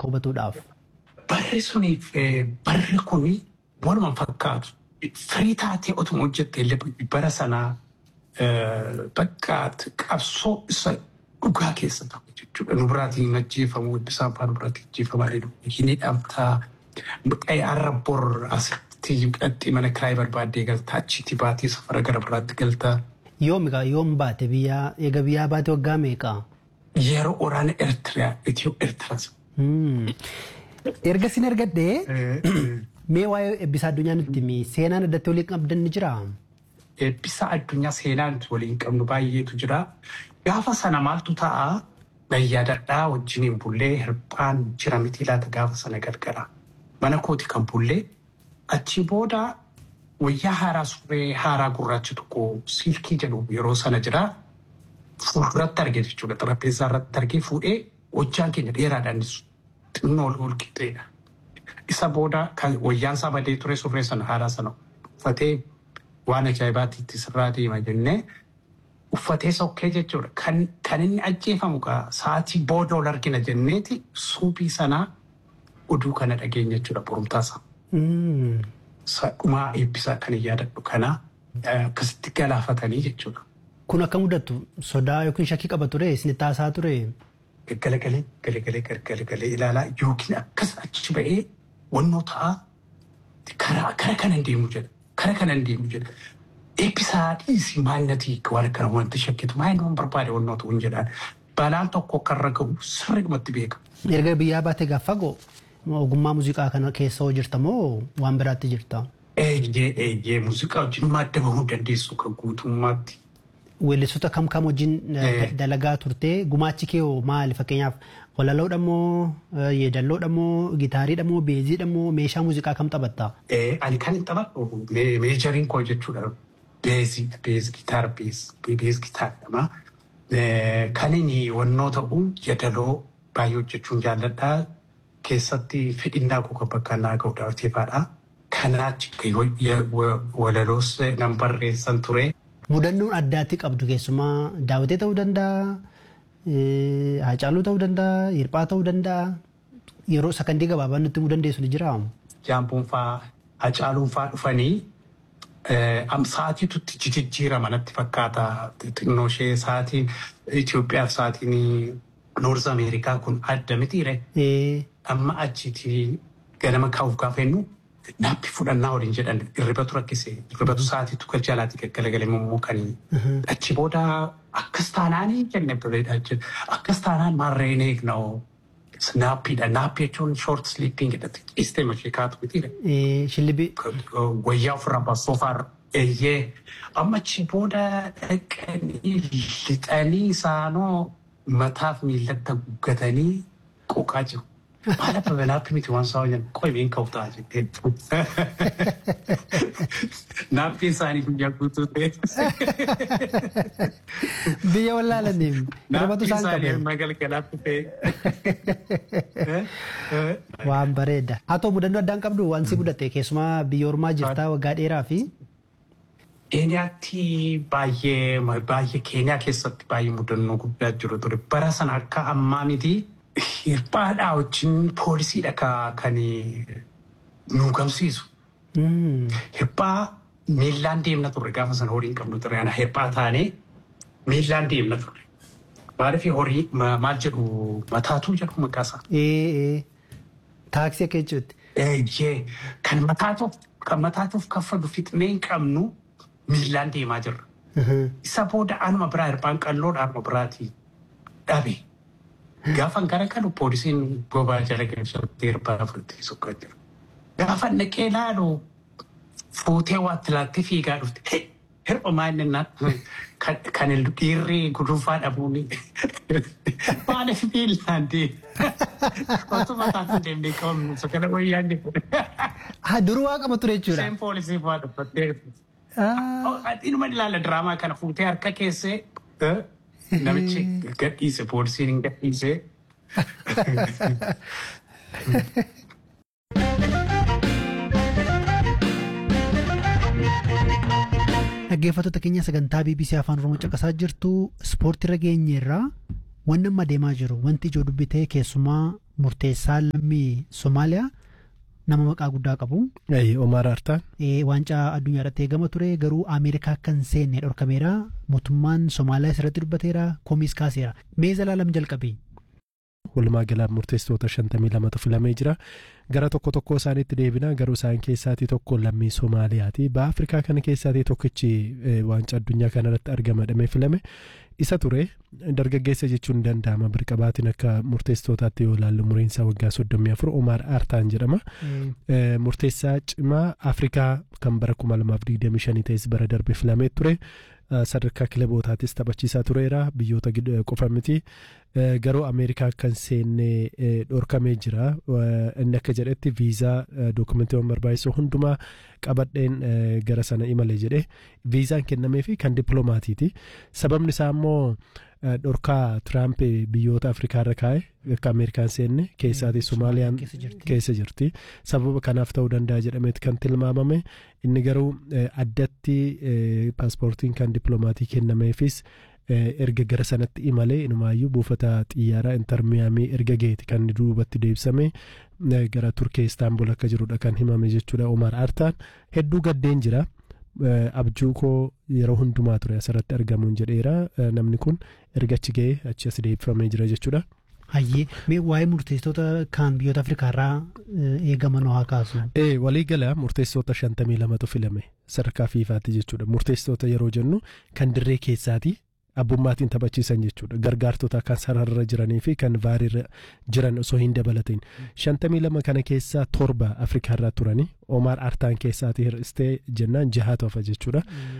akka hubatuudhaaf. Barri suniif barri kuni waluma fakkaatu. Firii taatee otuma hojjette illee bara sanaa bakka qabsoo isa dhugaa keessa ta'u jechuudha. Nu biraatiin ajjeefamu eebbisaan fa'aa nu biraatiin ajjeefamaa hin hidhamtaa. Har'a bor asitti hidhattee mana kiraayii barbaaddee galtaa achitti baatee safara gara biraatti galtaa. Yoom egaa yoom baate biyyaa eega biyyaa baate waggaa meeqa? Yeroo waraana Eertiriyaa Itiyoo Eertiraas. Erga sin ergadhee mee waa'ee eebbisaa addunyaa nutti himi seenaan addatti waliin qabdan ni jiraa? Eebbisa addunyaa seenaan waliin qabnu baay'eetu jira. Gaafa sana maaltu ta'a? Yaadadhaa wajjiniin bullee hirphaan jira miti laata gaafa sana galgala. Mana kooti kan bullee achi booda wayyaa haaraa surree haaraa gurraacha tokko silkii jedhu yeroo sana jira. Fuulduratti arge jechuudha. Xarapheessaa irratti argee fuudhee hojjaan keenya dheeraadhaanis xinnoo ol ol qixxeedha. Isa booda kan wayyaan isaa badee ture surree sana haaraa sana uffatee waan ajaa'ibaatti itti sirraa deema jennee uffatee sokkee jechuudha. Kan inni ajjeefamu sa'aatii booda ol argina jenneeti suubii sanaa oduu kana dhageenya jechuudha borumtaasa. Dhumaa eebbisaa kan yaadadhu kana akkasitti galaafatanii jechuudha. Kun akka mudattu sodaa yookiin shakkii qaba ture isinitti haasaa ture. Galagalee galagalee galagalee ilaalaa yookiin akkas achi ba'ee wannoo ta'a karaa kana hin deemu jedha. Kara kana hin deemu jedha. Eebbisaa dhiisii maalinatii waan akkana wanti shakkitu maal nama barbaade wannoo ta'uu hin jedhaan. Balaan tokko akka irra gahu sirriidhumatti beeka. Erga biyyaa baate gaafa fagoo ogummaa muuziqaa kana keessa hoo jirta moo waan biraatti jirta? Eeyyee eeyyee muuziqaa wajjin madda bahuu dandeessu kan guutummaatti. Weellistoota kam kam wajjin dalagaa turte gumaachi kee hoo maali fakkeenyaaf walaloodha moo yeedalloodha moo gitaariidha moo beeziidha moo meeshaa muuziqaa kam taphatta? Ani kan hin taphadhu meejariin koo jechuudha. Beezii beez gitaara beez beez gitaara Kan inni wannoo ta'u yeedaloo baay'ee hojjechuun jaalladha. Keessatti fedhinnaa koo kan bakka naa ga'u daawwateefaadha. Kanaachi walaloos nan barreessan ture. Mudannoon addaatti qabdu keessumaa daawwatee ta'uu danda'a, haacaaluu ta'uu danda'a, hirphaa ta'uu danda'a. Yeroo sakandii gabaabaa nutti himuu dandeessu ni jira. Jaampuun fa'aa haacaaluun fa'aa dhufanii sa'aatiitu jijjiirama natti fakkaata. Xinnoo ishee sa'aatiin Itoophiyaaf sa'aatiin Noorz Ameerikaa kun adda mitiire. Amma achiiti ganama kaa'uuf gaafa jennu naappi fudhannaa waliin jedhan irribatu rakkise irribatu sa'aatiitu galchalaati gaggalagalee immoo kan achi booda akkas taanaanii jenne bareedaa jedhu akkas taanaan maarreen eegna'oo naappiidha naappi jechuun short sleeping jedhatti ciistee mashee kaatu mitiire. Shillibii. Wayyaa ofirraa baasoofaarra. Eeyyee amma achi booda dhaqanii lixanii isaanoo mataaf miillatti guggatanii qoqaa jiru. Maal akka naappi miti waan sa'a jennu qoy been ka'u ta'a jettee. Naappi isaanii guyyaa guutuu ta'e. Biyya wallaalaniif Naappi isaanii magalgalaatti ta'e. waan bareeda. Haa ta'u mudannoo addaan qabdu waan si mudate keessumaa biyya ormaa jirtaa waggaa dheeraa fi Keeniyaatti baay'ee baay'ee Keeniyaa keessatti baay'ee mudannoo guddaa jiru ture. Bara sana akka ammaa miti. Hirphaadhaa wajjin poolisiidha kan nu gamsiisu. Hirphaa miillaan deemna turre gaafa sana horii hin qabnu ture. Ana hirphaa taanee miillaan deemna turre. Maaliif horii maal jedhu mataatuu jedhu maqaasaa. Taaksii akka jechuutti. Eeyyee kan mataatuuf kan mataatuuf kaffalu fixnee hin qabnu miillaan deemaa jirra. Isa booda anuma biraa hirphaan qalloodha anuma biraatii dhabe. Gaafa gara kalu poolisiin bobaa jala galchattee hirphaa fudhattee sokkaa jira. Gaafa naqee laalu fuutee waatti laattee fiigaa dhufte. Hirpha maalinnaa kan dhiirri gudunfaa dhabuun maaliif miillaan deema. Otuma taasisan deemnee qabamnu sakana wayyaan deema. Haa duruu waa qaba ture jechuudha. Isheen poolisii fa'aa dhuffattee. Inuma ilaala diraamaa kana fuutee harka keessee namichi gadhiise poolisiin hin gadhiise. Dhaggeeffattoota keenya sagantaa BBC Afaan Oromoo caqasaa jirtu ispoortii irra geenyeerraa wanni amma deemaa jiru wanti ijoo dubbitee keessumaa murteessaa lammii Somaaliyaa nama maqaa guddaa qabu. Omar Artaan. Waancaa addunyaa irratti eegama ture garuu Ameerikaa akka hin seenne dhorkameera. Mootummaan Somaaliyaa irratti dubbateera. Komiis kaaseera. Mee zalaalam jalqabe. Walumaa galaa murteessitoota shantamii lamatu filamee jira. Gara tokko tokko isaaniitti deebina garuu isaan keessaatii tokko lammii Somaaliyaati. Ba'a Afrikaa kana keessaatii tokkichi waancaa addunyaa kanarratti argamadhamee filame. Isa ture dargaggeessa jechuun ni danda'ama birqabaatiin akka murteessitootaatti yoo ilaallu umriin isaa waggaa soddomii afur Omar Artaan jedhama. Murteessaa cimaa Afrikaa kan bara kuma lamaaf digdamii shanii ta'es bara darbe filamee ture. sadarkaa kilabootaatis taphachiisaa tureera biyyoota qofa miti garuu ameerikaa kan seenne dhorkamee jira inni akka jedhetti viizaa dookumentiiwwan barbaachisu hundumaa qabadheen gara sana imale jedhe viizaan kennamee fi kan dippiloomaatiiti sababni isaa immoo dhorkaa tiraamp biyyoota afrikaa irra kaa'e akka ameerikaan seenne keessaati somaaliyaan keessa jirti sababa kanaaf ta'uu danda'a jedhameeti kan tilmaamame inni garuu addatti paaspoortiin kan dippiloomaatii kennameefis erga gara sanatti imalee inumaayyuu buufata xiyyaaraa intarmiyaamii erga geeti kan duubatti deebisame gara turkee istaanbul akka jirudha kan himame jechuudha omar artaan hedduu gaddeen jira. abjuu koo yeroo hundumaa ture asirratti argamuun jedheera namni kun erga achi ga'ee achi as deebifamee jira jechuudha. Hayyee mee waa'ee murteessitoota kan biyyoota Afrikaa irraa eegaman haa kaasu. Ee waliigala murteessitoota shantamii lamatu filame sadarkaa fiifaatti jechuudha murteessitoota yeroo jennu kan dirree keessaati abbummaatiin taphachiisan jechuudha gargaartota kan sararra jiranii fi kan vaariirra jiran osoo hin dabalatin shantamii lama kana keessaa torba afrikaarraa turanii Omar Artaan keessaati hir'istee jennaan jahaatu hafa jechuudha.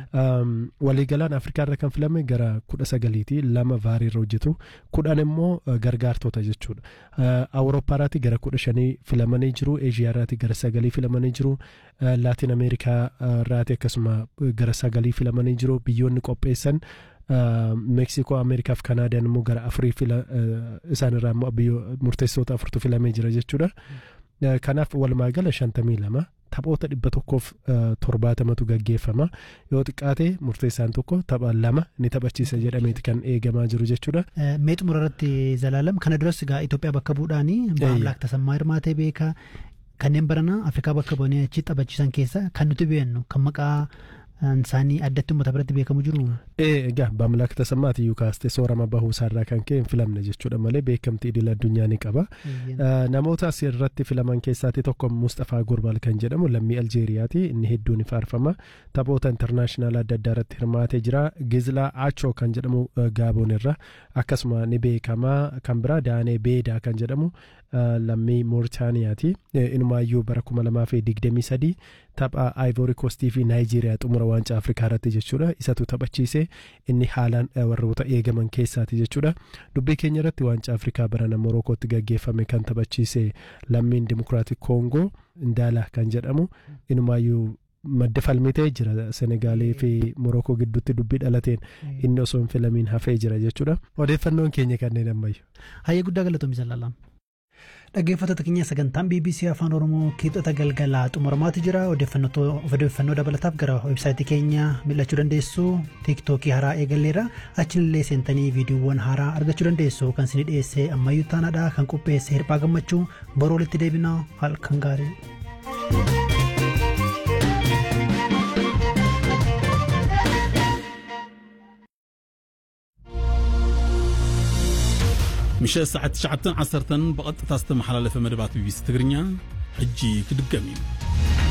Waliigalaan Afrikaarra kan filame gara kudha sagaliiti lama vaariirra hojjetu kudhan immoo gargaartota jechuudha. Awurooppaarraati gara kudha shanii filamanii jiru Eeshiyaarraati gara sagalii filamanii jiru Laatiin Ameerikaarraati akkasuma gara sagalii filamanii jiru biyyoonni qopheessan. meeksikoo ameerikaaf kanaadaan immoo gara afurii fila isaanirraa immoo murteessitoota afurtu filamee jira jechuudha. Kanaaf walumaa gala shantamii lama taphoota dhibba tokkoof torbaatamatu gaggeeffama yoo xiqqaate murteessaan tokko tapha lama ni taphachiisa jedhameeti kan eegamaa jiru jechuudha. Mee xumura irratti zalaalam kana duras egaa Itoophiyaa bakka bu'uudhaani Maamlaak Tasammaa Hirmaatee beeka kanneen barana Afrikaa bakka bu'anii achi taphachiisan keessa kan nuti beeknu kan maqaa isaanii addatti uummata biratti beekamu jiru. Egaa Maamlaak Tasammaati iyyuu kaastee soorama bahuu isaarraa kan ka'e hin filamne jechuudha malee beekamtii idil addunyaa ni qaba. Namoota asirratti filaman keessaati tokko Mustafaa Gurbal kan jedhamu lammii Aljeeriyaati inni hedduun ni faarfama taphoota intarnaashinaal adda addaa irratti hirmaatee jira Gizlaa Achoo kan jedhamu Gaaboon irra akkasuma ni beekama kan biraa Daanee Beedaa kan jedhamu lammii Mooritaaniyaati inumaayyuu bara kuma lamaa fi digdamii sadii tapha Ivory Coastii fi Naayijeeriyaa xumura waancaa Afrikaa irratti jechuudha isatu taphachiise inni haalaan warroota eegaman keessaati jechuudha dubbii keenya irratti waancaa Afrikaa barana Morokootti gaggeeffame kan taphachiise lammiin Dimokiraatik Koongoo Indaala kan jedhamu inumaayyuu madda falmitee jira Senegaalee fi Morokoo gidduutti dubbii dhalateen inni osoo hin filamiin hafee jira jechuudha odeeffannoon keenya kanneen ammayyu. Hayyee guddaa galatoomi jallallaam. dhaggeeffattoota keenya sagantaan bbc afaan oromoo kibxata galgalaa xumuramaatu jira odeeffannoo dabalataaf gara websaayitii keenya mil'achuu dandeessu tiiktookii haaraa eegalleera achillee seentanii viidiyoowwan haaraa argachuu dandeessu kan isin dhiyeesse ammayyuu taanaadha kan qopheesse hirphaa gammachuu boroo walitti deebina halkan gaarii. ምሸት ሰዓት 9 10 ብቐጥታ ዝተመሓላለፈ መደባት ቢቢሲ ትግርኛ ሕጂ ክድገም እዩ